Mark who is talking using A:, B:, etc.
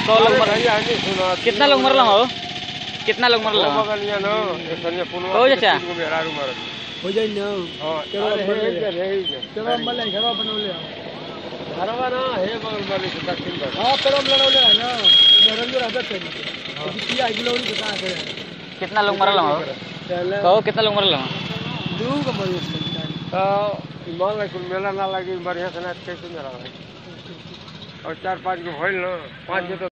A: सौ लोग
B: अरे
A: मर
B: भैया नहीं सुनो
A: कितना लोग मरल हो कितना लोग मरल
B: वो
A: हो
B: बगलिया न एकनिया पुनवा
A: हो
B: के
A: चाचा।
B: तीन गो मेहरारू मरल
C: हो जाई ना
B: हां
C: चलो,
B: अरे
C: बढ़िया
B: हे के हे के
C: चलो मले घरवा बनवले
B: घरवा ना हे बगल वाले से दक्षिण बगल
C: हां पेरम लड़ौले है ना नरंजो रहबे करी किया गिलौरी के कहां करे
A: कितना लोग मरल हो
C: चले
A: कहो कितना लोग मरल हो
C: दू के मरी
B: तो मान लो कुल मेला ना लगी बढ़िया से ना कैसे मेला लगी और चार पाँच गो भइल ना पाँच गो तो